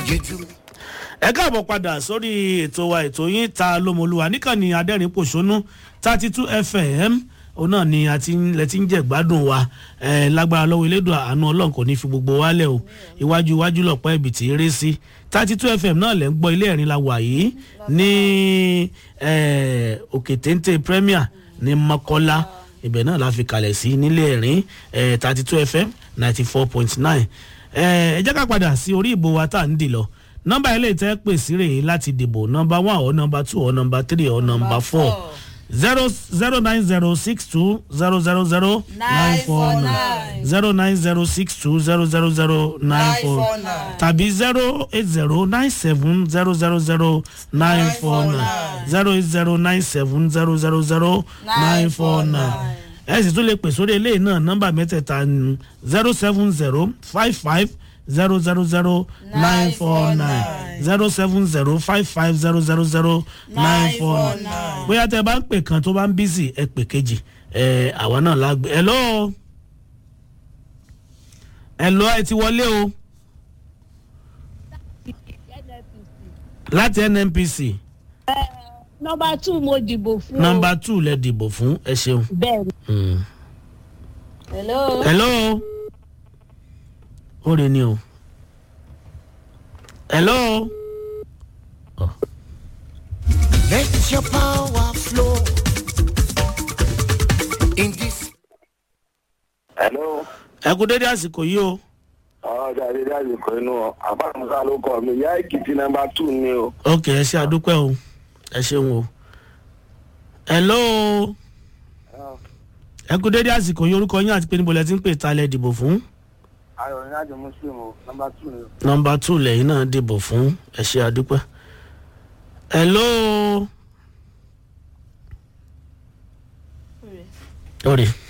you do. ẹ káàbọ̀ padà sórí ètò wa ètò yín ta lómolúwa níkànnì adẹ́rìn pòṣónú thirty two fm òun náà ni àti lẹ ti ń jẹ gbádùn wa ẹ lágbára lọ́wọ́ elédùn àánú ọlọ́run kò ní fi gbogbo wálẹ̀ o iwájú iwájú lọ̀pọ̀ ẹ̀bì tí eré sí thirty two fm náà lẹ́ ń gbọ́ ilé ẹ̀rín la wà yìí ní ẹ, òkè téńté premier ní mọ́kọ́lá ibẹ̀ náà la fi kalẹ̀ sí nílé ẹ̀rín thirty two fm ninety four point nine ẹ jẹ́ ká padà sí orí ìbò wa tá à ń dì lọ nọmba ilé tẹ́ pè sí rèé láti dìbò nọmba one or nọmba two or nọmba three or nọmba four zero zero nine zero six two zero zero zero nine four nine zero nine zero six two zero zero zero nine four tàbí zero eight zero nine seven zero zero zero nine four nine zero eight zero nine seven zero zero zero nine four nine ẹ sì tún lè pè sórí eléyìí náà nọmba mẹ́tẹ̀ẹ̀ta zero seven zero five five zero zero zero nine four nine zero seven zero five five zero zero zero nine four nine bóyá tẹ bá ń pè kan tó bá ń bísì ẹ pè kejì ẹ àwa náà la gbé hello hello ẹ ti wọlé o láti nnpc nọmba two mo dìbò fún. nọmba two lẹ dìbò fún ẹ ṣeun. bẹẹni. Mm. hello. hello ó rè ni o hello oh. Let your power flow in this. hello ẹ kú dédé àsìkò yìí o ọjà ìdílé àsìkò inú àbámusa ló kọ mi ìyá èkìtì nọmba two ni o. ok ẹ ṣe àdúpẹ́ o ẹ ṣeun o hello ẹ kú dédé àsìkò yìí orúkọ yín àti pé níbo lẹ ti ń pè ta lẹ dìbò fún ayọ̀ ní àjọ muslim o nọmba two ni o. nọmba two lẹ́yìn náà dìbò fún ẹ ṣe àdúpẹ́ hello. Sorry.